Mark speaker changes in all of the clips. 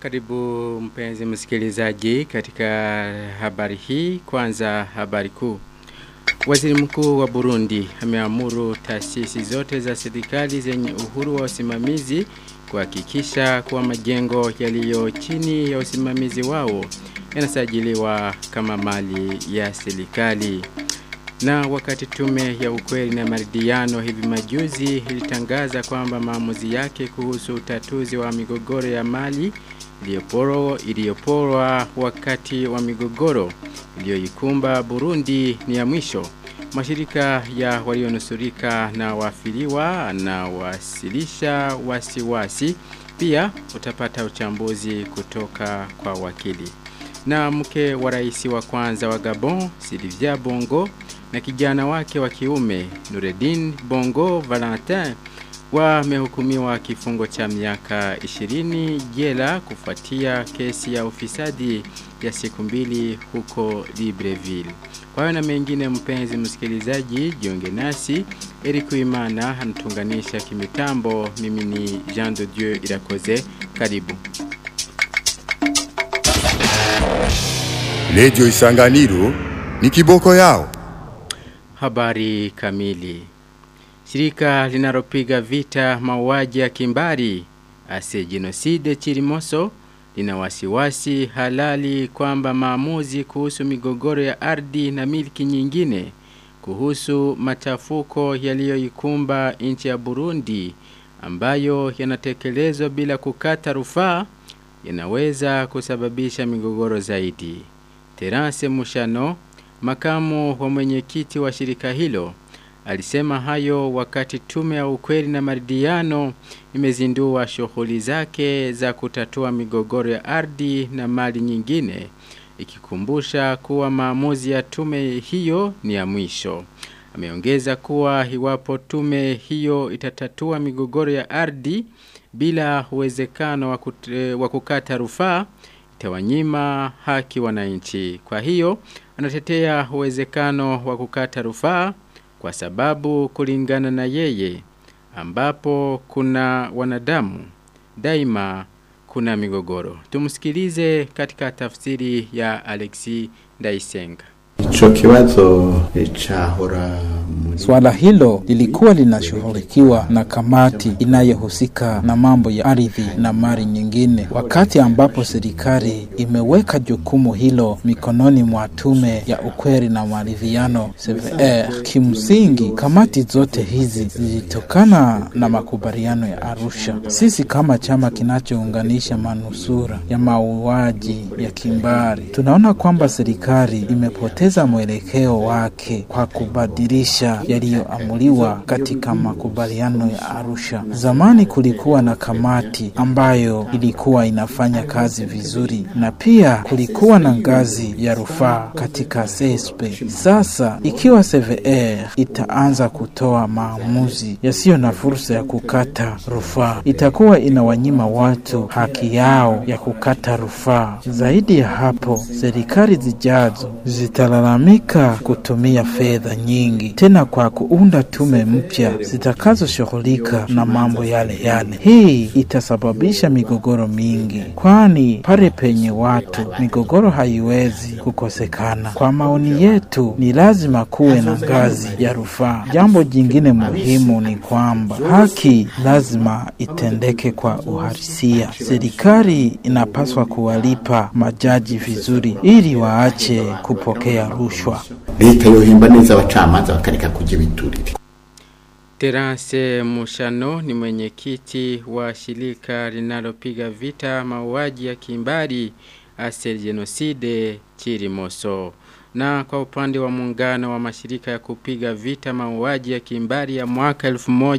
Speaker 1: Karibu mpenzi msikilizaji katika habari hii kwanza habari kuu. Waziri mkuu wa Burundi ameamuru taasisi zote za serikali zenye uhuru wa usimamizi kuhakikisha kuwa majengo yaliyo chini ya usimamizi wao yanasajiliwa kama mali ya serikali. Na wakati tume ya ukweli na maridhiano hivi majuzi ilitangaza kwamba maamuzi yake kuhusu utatuzi wa migogoro ya mali iliyoporwa iliyoporwa wakati wa migogoro iliyoikumba Burundi ni ya mwisho. Mashirika ya walionusurika na wafiliwa na wasilisha wasiwasi pia utapata uchambuzi kutoka kwa wakili. Na mke wa rais wa kwanza wa Gabon, Sylvia Bongo, na kijana wake wa kiume Nureddin Bongo Valentin wamehukumiwa kifungo cha miaka 20 jela kufuatia kesi ya ufisadi ya siku mbili huko Libreville. Kwa hiyo na mengine mpenzi msikilizaji, jiunge nasi. Eric Uimana anatunganisha kimitambo. Mimi ni Jean de Dieu Irakoze. Karibu.
Speaker 2: Radio Isanganiro ni kiboko yao.
Speaker 1: Habari kamili. Shirika linalopiga vita mauaji ya kimbari ase genocide Chirimoso lina wasiwasi halali kwamba maamuzi kuhusu migogoro ya ardhi na miliki nyingine kuhusu machafuko yaliyoikumba nchi ya Burundi ambayo yanatekelezwa bila kukata rufaa yanaweza kusababisha migogoro zaidi. Terence Mushano, makamu wa mwenyekiti wa shirika hilo, alisema hayo wakati tume ya ukweli na maridhiano imezindua shughuli zake za kutatua migogoro ya ardhi na mali nyingine ikikumbusha kuwa maamuzi ya tume hiyo ni ya mwisho. Ameongeza kuwa iwapo tume hiyo itatatua migogoro ya ardhi bila uwezekano wa kukata rufaa itawanyima haki wananchi. Kwa hiyo anatetea uwezekano wa kukata rufaa kwa sababu kulingana na yeye ambapo kuna wanadamu daima kuna migogoro. Tumsikilize katika tafsiri ya Alexi Ndaisenga.
Speaker 3: Ico kibazo cahora
Speaker 4: Swala hilo lilikuwa linashughulikiwa na kamati inayohusika na mambo ya ardhi na mali nyingine, wakati ambapo serikali imeweka jukumu hilo mikononi mwa tume ya ukweli na maridhiano CVR. Kimsingi, kamati zote hizi zilitokana na makubaliano ya Arusha. Sisi kama chama kinachounganisha manusura ya mauaji ya kimbari, tunaona kwamba serikali imepoteza mwelekeo wake kwa kubadilisha yaliyoamuliwa katika makubaliano ya Arusha. Zamani kulikuwa na kamati ambayo ilikuwa inafanya kazi vizuri na pia kulikuwa na ngazi ya rufaa katika CSP. Sasa ikiwa CVR itaanza kutoa maamuzi yasiyo na fursa ya kukata rufaa, itakuwa inawanyima watu haki yao ya kukata rufaa. Zaidi ya hapo, serikali zijazo zitalalamika kutumia fedha nyingi tena kwa kuunda tume mpya zitakazoshughulika na mambo yale yale. Hii itasababisha migogoro mingi, kwani pale penye watu migogoro haiwezi kukosekana. Kwa maoni yetu, ni lazima kuwe na ngazi ya rufaa. Jambo jingine muhimu ni kwamba haki lazima itendeke kwa uhalisia. Serikali inapaswa kuwalipa majaji vizuri ili waache kupokea rushwa.
Speaker 3: leta yohemba neza abacamanza bakareka kujya ibiturire
Speaker 1: Terence Mushano ni mwenyekiti wa shirika linalopiga vita mauaji ya kimbari Asel Genocide Chirimoso. Na kwa upande wa muungano wa mashirika ya kupiga vita mauaji ya kimbari ya mwaka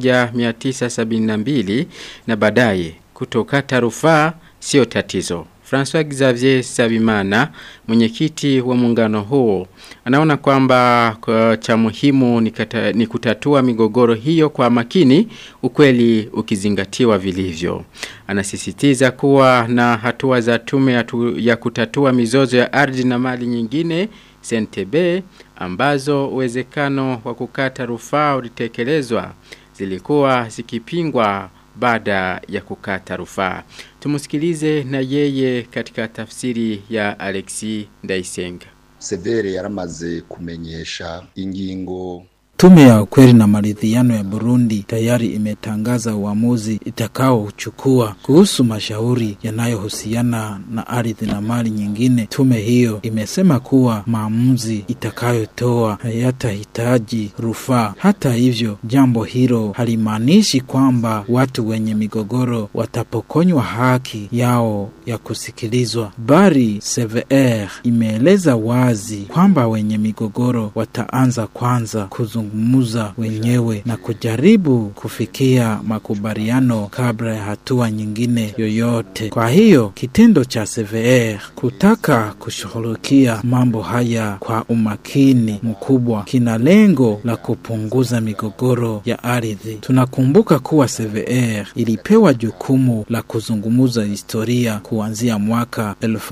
Speaker 1: 1972 na baadaye kutokata rufaa sio tatizo. François Xavier Sabimana, mwenyekiti wa muungano huo, anaona kwamba kwa cha muhimu ni, kata, ni kutatua migogoro hiyo kwa makini, ukweli ukizingatiwa vilivyo. Anasisitiza kuwa na hatua za tume ya, tu, ya kutatua mizozo ya ardhi na mali nyingine CNTB ambazo uwezekano wa kukata rufaa ulitekelezwa zilikuwa zikipingwa baada ya kukata rufaa. Tumusikilize na yeye katika tafsiri ya Alexi Ndaisenga.
Speaker 5: severe yaramaze kumenyesha ingingo
Speaker 4: Tume ya ukweli na maridhiano ya Burundi tayari imetangaza uamuzi itakaochukua kuhusu mashauri yanayohusiana na ardhi na mali nyingine. Tume hiyo imesema kuwa maamuzi itakayotoa hayatahitaji rufaa. Hata hivyo, jambo hilo halimaanishi kwamba watu wenye migogoro watapokonywa haki yao ya kusikilizwa, bali CVR imeeleza wazi kwamba wenye migogoro wataanza kwanza kuzungumza wenyewe na kujaribu kufikia makubaliano kabla ya hatua nyingine yoyote. Kwa hiyo kitendo cha CVR kutaka kushughulikia mambo haya kwa umakini mkubwa kina lengo la kupunguza migogoro ya ardhi. Tunakumbuka kuwa CVR ilipewa jukumu la kuzungumza historia kuanzia mwaka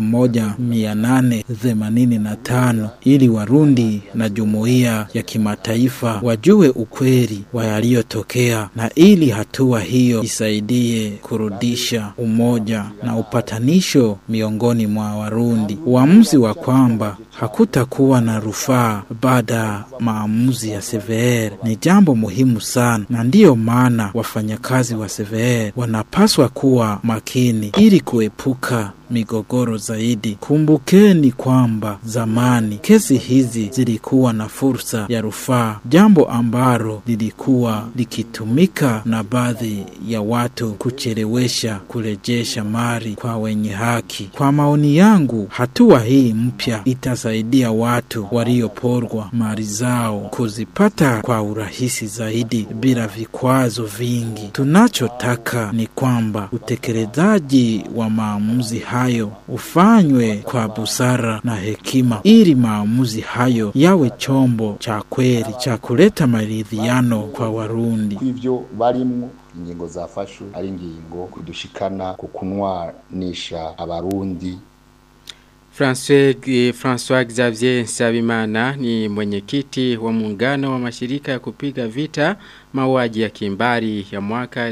Speaker 4: 1885 ili Warundi na jumuiya ya kimataifa wajue ukweli wa yaliyotokea na ili hatua hiyo isaidie kurudisha umoja na upatanisho miongoni mwa Warundi. Uamuzi wa kwamba hakutakuwa na rufaa baada ya maamuzi ya CVR ni jambo muhimu sana, na ndiyo maana wafanyakazi wa CVR wanapaswa kuwa makini ili kuepuka migogoro zaidi. Kumbukeni kwamba zamani kesi hizi zilikuwa na fursa ya rufaa, jambo ambalo lilikuwa likitumika na baadhi ya watu kuchelewesha kurejesha mali kwa wenye haki. Kwa maoni yangu, hatua hii mpya itasaidia watu walioporwa mali zao kuzipata kwa urahisi zaidi bila vikwazo vingi. Tunachotaka ni kwamba utekelezaji wa maamuzi hayo ufanywe kwa busara na hekima, ili maamuzi hayo yawe chombo cha kweli cha kuleta maridhiano kwa Warundi.
Speaker 5: kw'ivyo barimwo ingingo zafashwe ari ingingo kudushikana ku kunwanisha abarundi
Speaker 1: François, eh, François Xavier Nsabimana ni mwenyekiti wa muungano wa mashirika ya kupiga vita mauaji ya kimbari ya mwaka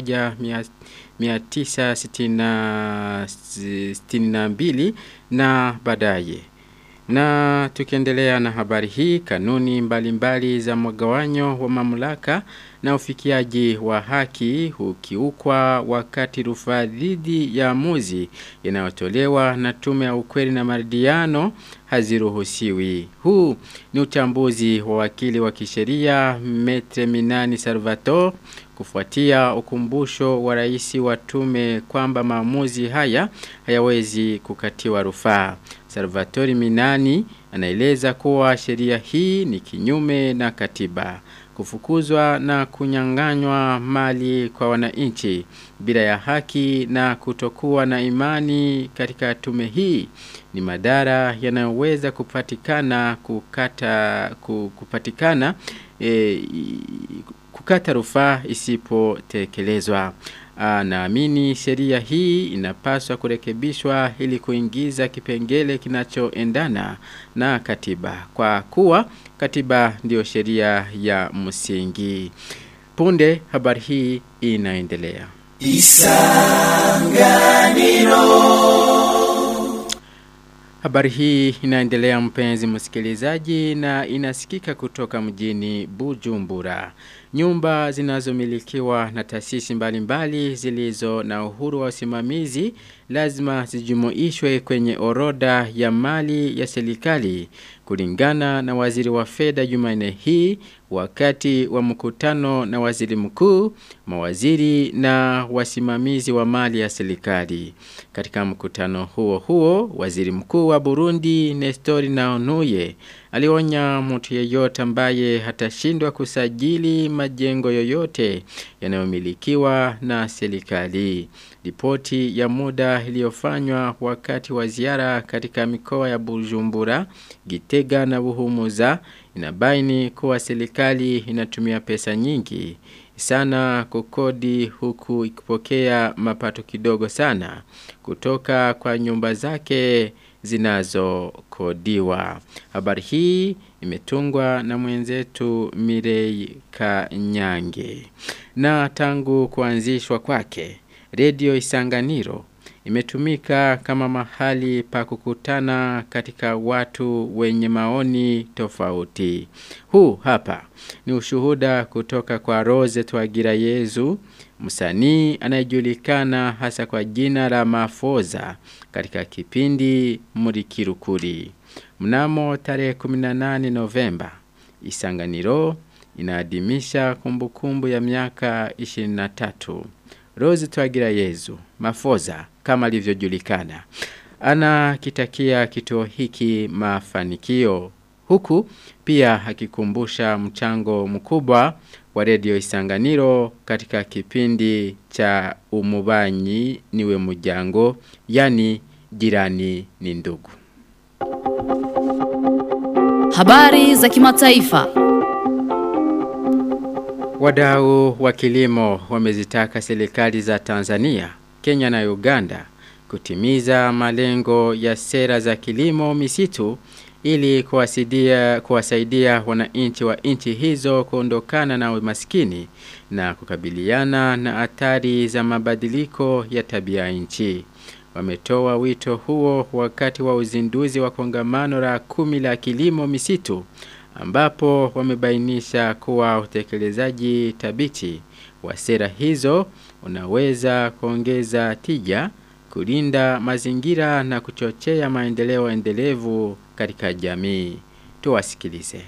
Speaker 1: 1962 na baadaye. Na tukiendelea na habari hii, kanuni mbalimbali mbali za mgawanyo wa mamlaka na ufikiaji wa haki hukiukwa wakati rufaa dhidi ya amuzi inayotolewa na tume ya ukweli na maridhiano haziruhusiwi. Huu ni uchambuzi wa wakili wa kisheria Metre Minani Salvatore kufuatia ukumbusho wa rais wa tume kwamba maamuzi haya hayawezi kukatiwa rufaa. Salvatore Minani anaeleza kuwa sheria hii ni kinyume na katiba kufukuzwa na kunyang'anywa mali kwa wananchi bila ya haki na kutokuwa na imani katika tume hii ni madhara yanayoweza kupatikana kukata ku- kupatikana e, kukata rufaa isipotekelezwa. Naamini sheria hii inapaswa kurekebishwa ili kuingiza kipengele kinachoendana na katiba. Kwa kuwa katiba ndio sheria ya msingi. Punde habari hii inaendelea. Habari hii inaendelea mpenzi msikilizaji na inasikika kutoka mjini Bujumbura. Nyumba zinazomilikiwa na taasisi mbalimbali zilizo na uhuru wa usimamizi lazima zijumuishwe kwenye orodha ya mali ya serikali kulingana na waziri wa fedha Jumanne hii wakati wa mkutano na waziri mkuu, mawaziri na wasimamizi wa mali ya serikali. Katika mkutano huo huo, waziri mkuu wa Burundi Nestori Naonuye alionya mtu yeyote ambaye hatashindwa kusajili majengo yoyote yanayomilikiwa na serikali. Ripoti ya muda iliyofanywa wakati wa ziara katika mikoa ya Bujumbura, Gitega na Buhumuza inabaini kuwa serikali inatumia pesa nyingi sana kukodi huku ikipokea mapato kidogo sana kutoka kwa nyumba zake zinazokodiwa. Habari hii imetungwa na mwenzetu Mirei Kanyange. Na tangu kuanzishwa kwake, Radio Isanganiro imetumika kama mahali pa kukutana katika watu wenye maoni tofauti. Huu hapa ni ushuhuda kutoka kwa Rose Twagira Yezu, msanii anayejulikana hasa kwa jina la Mafoza katika kipindi Murikirukuri. Mnamo tarehe 18 Novemba, Isanganiro inaadhimisha kumbukumbu ya miaka 23. Rose Twagira Yezu, Mafoza kama alivyojulikana. Anakitakia kituo hiki mafanikio huku pia akikumbusha mchango mkubwa wa redio Isanganiro katika kipindi cha umubanyi niwe mujango yani jirani ni ndugu.
Speaker 6: Habari za kimataifa.
Speaker 1: Wadau wa kilimo wamezitaka serikali za Tanzania, Kenya na Uganda kutimiza malengo ya sera za kilimo misitu ili kuwasaidia kuwasaidia wananchi wa nchi hizo kuondokana na umaskini na kukabiliana na athari za mabadiliko ya tabia nchi. Wametoa wito huo wakati wa uzinduzi wa kongamano la kumi la kilimo misitu ambapo wamebainisha kuwa utekelezaji tabiti wa sera hizo unaweza kuongeza tija, kulinda mazingira na kuchochea maendeleo endelevu katika jamii. Tuwasikilize.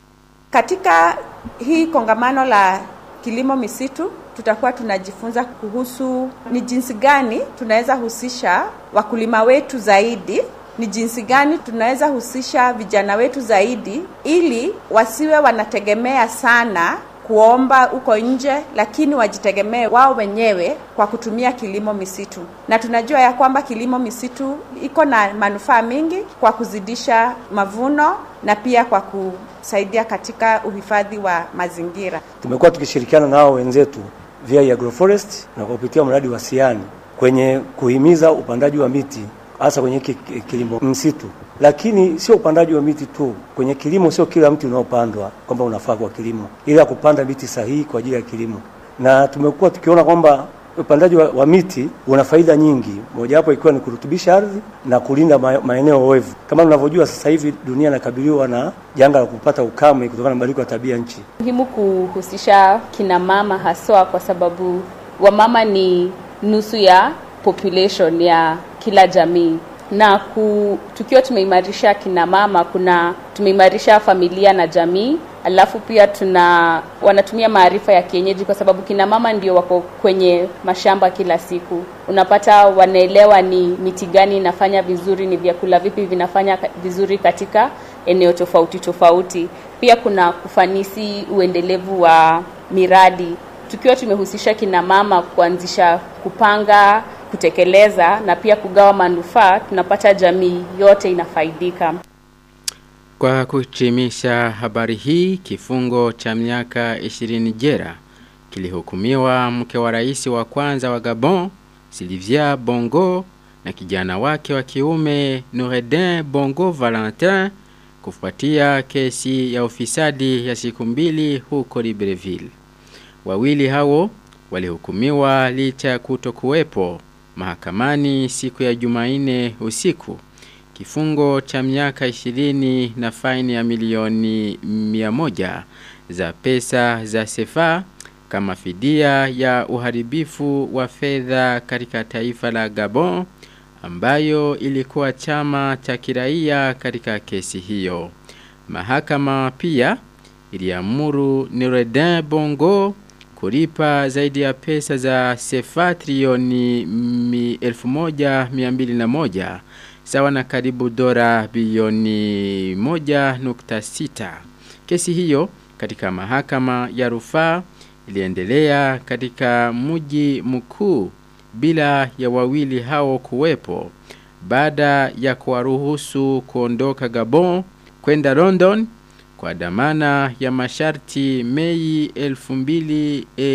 Speaker 7: Katika hii kongamano la kilimo misitu tutakuwa tunajifunza kuhusu ni jinsi gani tunaweza husisha wakulima wetu zaidi ni jinsi gani tunaweza husisha vijana wetu zaidi ili wasiwe wanategemea sana kuomba huko nje lakini wajitegemee wao wenyewe kwa kutumia kilimo misitu na tunajua ya kwamba kilimo misitu iko na manufaa mingi kwa kuzidisha mavuno na pia kwa kusaidia katika uhifadhi wa mazingira
Speaker 8: tumekuwa tukishirikiana na hao wenzetu via agroforest na kwa kupitia mradi wa siani kwenye kuhimiza upandaji wa miti hasa kwenye kilimo msitu lakini sio upandaji wa miti tu. Kwenye kilimo sio kila mti unaopandwa kwamba unafaa kwa kilimo, ila kupanda miti sahihi kwa ajili ya kilimo. Na tumekuwa tukiona kwamba upandaji wa, wa miti una faida nyingi, mojawapo ikiwa ni kurutubisha ardhi na kulinda ma, maeneo oevu. Kama tunavyojua sasa hivi dunia inakabiliwa na janga la kupata ukame kutokana na mabadiliko ya tabia nchi.
Speaker 9: Muhimu kuhusisha kina mama haswa, kwa sababu wamama ni nusu ya population ya kila jamii na ku, tukiwa tumeimarisha kina mama kuna tumeimarisha familia na jamii alafu pia tuna wanatumia maarifa ya kienyeji kwa sababu kina mama ndio wako kwenye mashamba kila siku unapata wanaelewa ni miti gani inafanya vizuri ni vyakula vipi vinafanya vizuri katika eneo tofauti tofauti pia kuna kufanisi uendelevu wa miradi tukiwa tumehusisha kina mama kuanzisha kupanga kutekeleza na pia kugawa manufaa tunapata jamii yote inafaidika.
Speaker 1: Kwa kuhitimisha habari hii kifungo cha miaka 20 jera kilihukumiwa mke wa rais wa kwanza wa Gabon Sylvia Bongo na kijana wake wa kiume Noureddin Bongo Valentin kufuatia kesi ya ufisadi ya siku mbili huko Libreville. Wawili hao walihukumiwa licha ya kutokuwepo mahakamani siku ya Jumanne usiku. Kifungo cha miaka 20 na faini ya milioni 100 za pesa za sefa kama fidia ya uharibifu wa fedha katika taifa la Gabon ambayo ilikuwa chama cha kiraia katika kesi hiyo. Mahakama pia iliamuru Noureddin Bongo kulipa zaidi ya pesa za sefa trilioni 1201 sawa na karibu dola bilioni 1.6. Kesi hiyo katika mahakama ya rufaa iliendelea katika mji mkuu bila ya wawili hao kuwepo baada ya kuwaruhusu kuondoka Gabon kwenda London kwa dhamana ya masharti Mei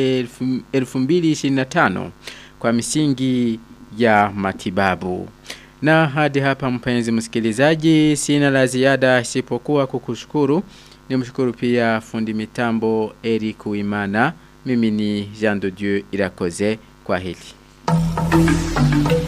Speaker 1: 2025 kwa misingi ya matibabu. Na hadi hapa mpenzi msikilizaji sina la ziada isipokuwa kukushukuru. Nimshukuru pia fundi mitambo Eric Uimana. Mimi ni Jean de Dieu Irakoze kwa hili.